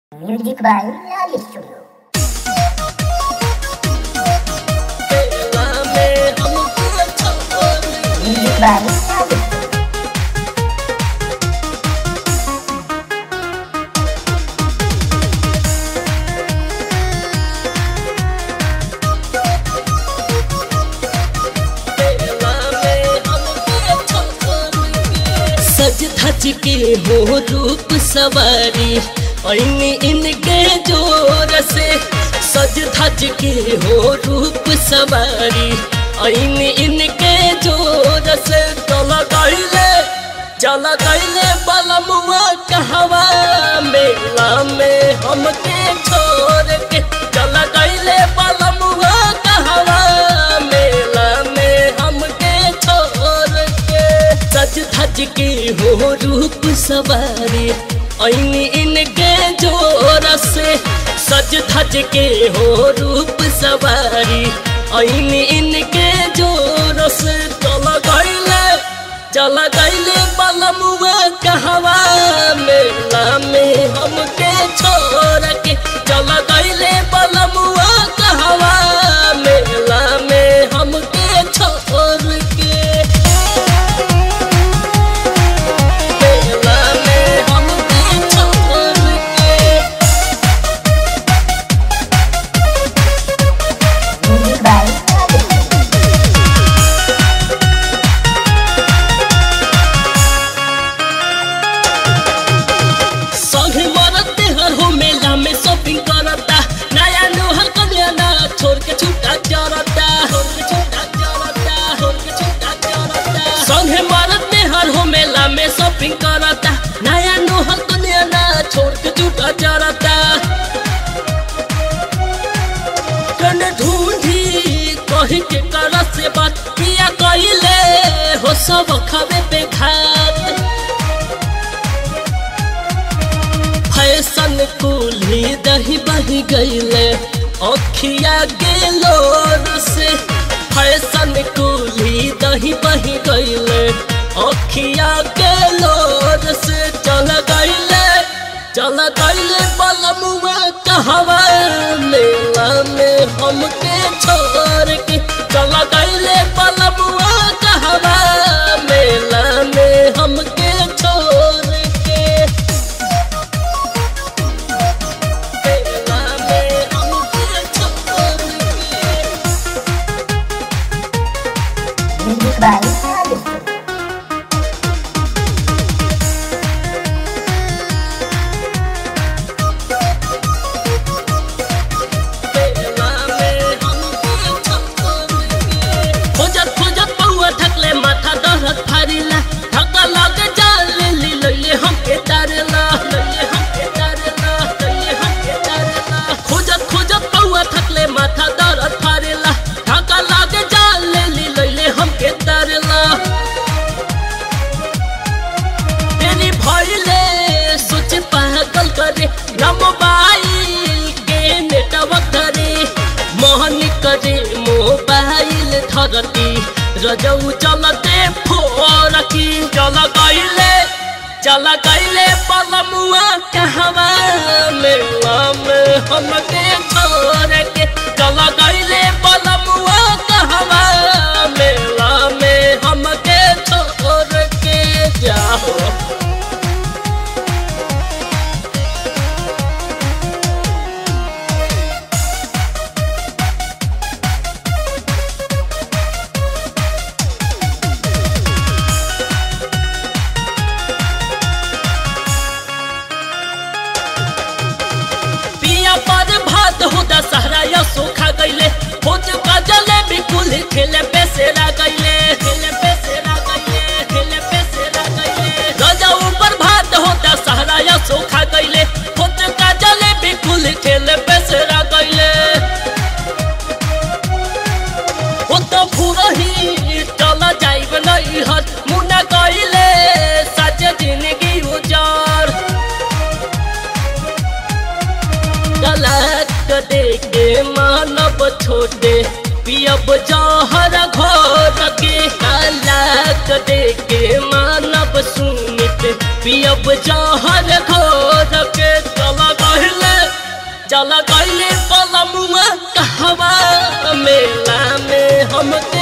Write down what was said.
Music by Lali Studio. Music by Lali Studio. सज धज के हो रूप सवारी ऐनी इनके जोर से सज धज के हो रूप सवारी ऐनी इनके जोर से चल गईले चल गईले बलमुआ कहवा मेला में हमके छोड़ के चल गईले बलमुआ कहवा मेला में हमके छोड़ के सज धज के हो रूप सवारी ऐनी इनके जोर से सज धज के हो रूप सवारी ऐनी इनके जोर से चल गईले चल गईले बलमुआ कहवा मेला में हमके छोड़ के चल गईले बलमुआ कहवा मेला में हमके छोड़ के मेला में हमके छोड़ के Music by Lali Studio. संगे मरते हर हो मेला में शॉपिंग करता नया नोहर कन्या ना छोड़ के छूटा चरता छोड़ के छूटा चरता छोड़ के छूटा चरता संगे मरते हर हो मेला में शॉपिंग करता नया नोहर कन्या ना छोड़ के छूटा चरता कन ढूंढी कही के कर से बात किया कइले हो सब खबे पे खात फैशन कुली दही बही गईले अखिया गेलोर से फैशन कुली दही बही गईले अखिया गेलोर से चल गईले चल गईले बलमुआ कहवा मेला में हमके छोड़ के चल गईले बलमुआ कहवा मेला में हमके छोड़ के मेला में हमके छोड़ के Music by Lali Studio. खोजत खोजत पौआ थकले माथा दहरत फारिला थका लग जाल ली लइले हमके तारला लइले हमके तारला लइले हमके तारला खोजत खोजत पौआ थकले माथा दहरत फारिला थका लग जाल ली लइले हमके तारला तेरी भइले सोच पागल करे न मोबाइल के नेटवर्क धरे मोहन करे मोबाइल धरती रजऊ चलते फोरकी चल गईले चल गईले पलमुआ कहवा मेला में हमके छोड़ के चल गईले पलमुआ कहवा मेला में हमके छोड़ के जाओ पिया पर भात हो दशहरा या सोखा गईले खोज का जलेबी कुल खेले बेसेरा गईले खेले बेसेरा गईले खेले बेसेरा गईले राजा ऊपर भात हो दशहरा या सोखा गईले खोज का जलेबी कुल खेले बेसेरा गईले हो तो फुरही चल जाइब नहीं हट मुना गईले सच जिंदगी उजार गलत देखे मानव छोटे पियब जहर घोर के गलत देखे मानव सुनित पियब जहर घोर के चल गहले चल गईले पलमुआ कहवा मेला में हमके